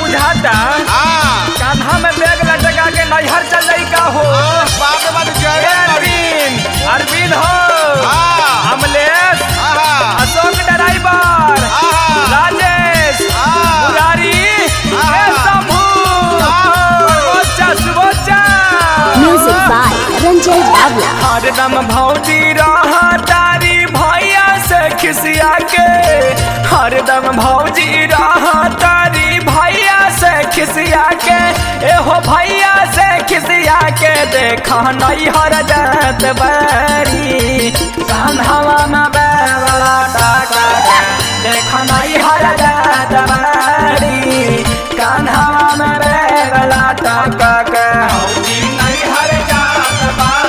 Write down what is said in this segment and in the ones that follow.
बुझाता हाँ कान्हा में बैग लटका के नैहर चल जाई का हो बाप रे बाप ए जय अरविंद अरविंद हो हाँ अमलेश आहा अशोक ड्राइवर आहा राजेश हाँ। मुरारी ए हाँ। शंभू हाँ। सुबोचा सुबोचा Music by Ranjay Bavla. हरदम भौजी रहा तारी भैया से खिसिया के हरदम भौजी रहा तारी भैया से खिसिया के एहो भैया से खिसिया के देखा नहीं हर जात बरी कान्हवा में बेवला टाका के देखा नहीं हर जात बरी कान्हवा में बेवला टाका के भौजी नहीं हर जात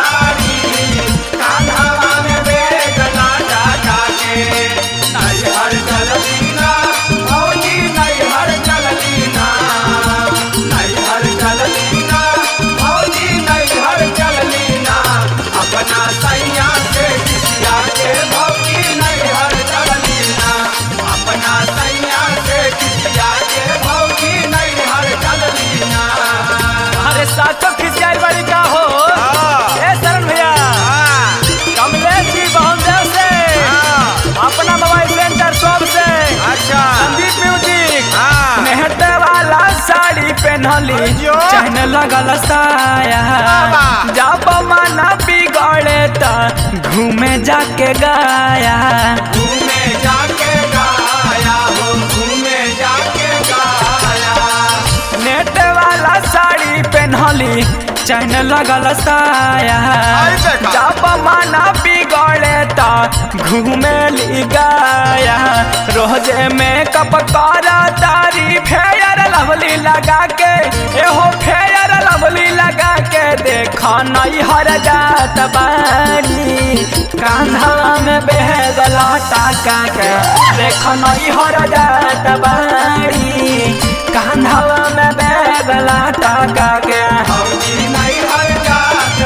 बारी कान्हवा में बेवला टाका के नहीं हर चलतीना भौजी नहीं हर चलतीना नहीं हर चलतीना भौजी नहीं हर चलतीना अपना सैया से खिसिया के भौजी नहीं हर चलतीना अपना सैया से खिसिया के भौजी नहीं हर चलतीना अरे साचो खिसियाई बड़ी का हो हाँ। ए शरण भैया हाँ कमलेश जी बहुदेव से हाँ अपना मोबाइल सेंटर शॉप से अच्छा संदीप म्यूजिक हाँ मेहनत वाला साड़ी पहनली अयो। चहन लगल साया बाबा। जब मना बिगड़े त घूमे जाके गाया घूमे जाके गाया हो घूमे जाके गाया नेट वाला साड़ी पहनली चहन लगल साया आई देखा। जब मना बिगड़े त घूमे ली गाया रोजे मेकअप करा तारी फेयर लवली लगा के एहो फेयर लवली लगा के देखा नहीं हर जात बारी कान्हा में बेहगला टाका के देखा नहीं हर जात बारी कान्हा में बेहगला टाका के हौजी नहीं हर जात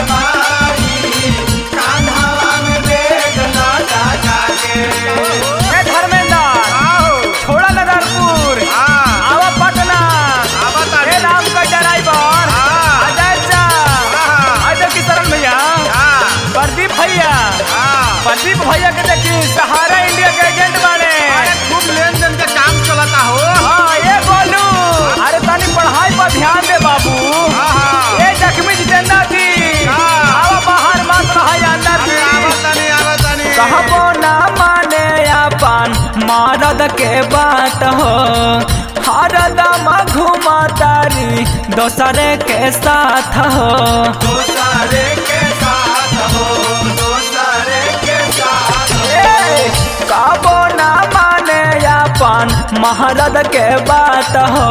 बारी कान्हा में बेहगला टाका के ए धर्मेंद्र आओ छोड़ा नगरपुर हाँ आवा पटना आवा तारी। ए नाम का ड्राइवर हाँ। अजय चा हाँ। अजय किशन भैया हाँ प्रदीप भैया हाँ प्रदीप भैया के देखी सहारा इंडिया के एजेंट बने अरे खूब लेन देन का काम चलता हो हाँ ये बोलू अरे तनी पढ़ाई पर ध्यान दे बाबू हाँ। ए जख्मी जितेंद्र जी हाँ। आवा बाहर मत रहा अंदर अरे जी आवतनी आवतनी कहबो ना माने अपन मरद के बात हो हरदम घुमा तारी दोसरे के साथ हो दोसरे के साथ हो दोसरे के साथ कहबो ना माने अपन महरद के बात हो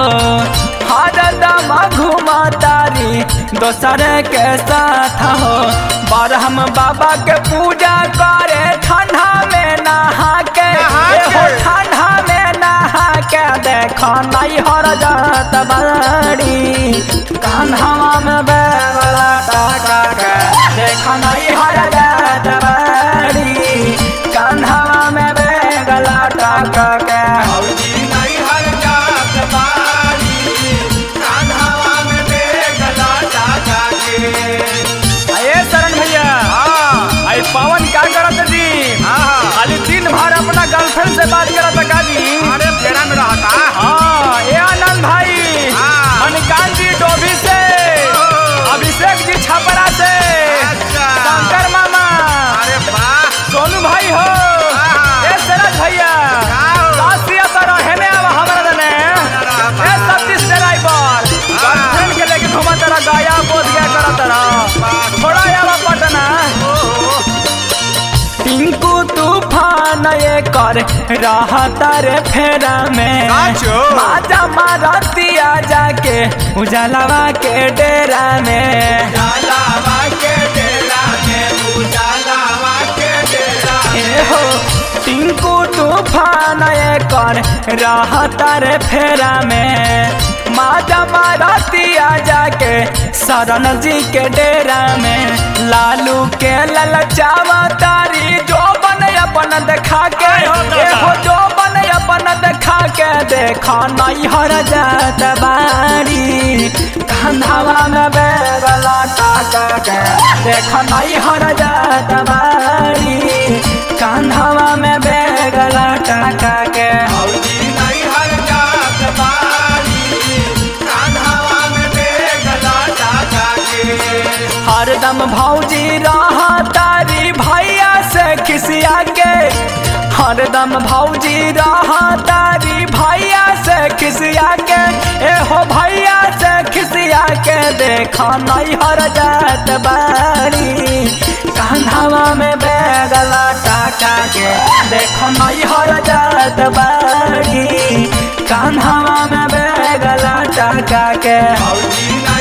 हरदम घुमा तारी दोसरे के साथ हो बारहम बाबा के पूजा करे ठंडा में नहा के नहा के। एहो ठंडा में नहा के देखो नहीं हर जात बड़ी कान्हा में बेवला टाका के देखो नहीं हर जात बड़ी कान्हा में बेवला टाका के हौजी नहीं हर जात बड़ी कान्हा में बेवला टाका के अये शरण भैया हाँ आई पवन क्या करत जी हाँ खाली दिन भर अपना गर्लफ्रेंड से बात करत का जी अरे फेरा में रहता हाँ ये आनंद भाई हाँ। मणिकांत जी डोभी से अभिषेक जी छपरा से अच्छा। शंकर मामा अरे वाह सोनू भाई हो हाँ। ए सरज भैया का हो? काशिया तो रहे में अब हमारा दने ए सतीश ड्राइवर गर्लफ्रेंड के लेके घुमा तेरा गाया बोध गया करा तेरा थोड़ा आवा पटना टिंकू तूफान ये कर रहा तारे फेरा में साचो? माजा मारतिया जाके उजालावा के डेरा में उजालावा के डेरा में उजालावा के डेरा ए हो टिंकू तूफान ये कर रहा तारे फेरा में माजा मारतिया जाके शरण जी के डेरा में लालू के ललचावा तारी जो बन अपन देखा के आय हो दादा। एहो जो बन अपन देखा के देखा नहीं हर जात बा कंधावा में बेगला टाका के देख नहीं हर जात बारी कंधावा में बेगला टाका के भौजी नहीं हर जात बारी कान्हावा में बेगला टाका के हरदम भौजी रहा तारी भैया से खिसिया के हरदम भौजी रहा तारी भैया से खिसिया के एहो भैया से खिसिया के देखा नहीं हर जात बारी कान्हावा में बेगला टाका के देखो नहीं हर जात बारी कान्हावा में बेगला टाका के भौजी नहीं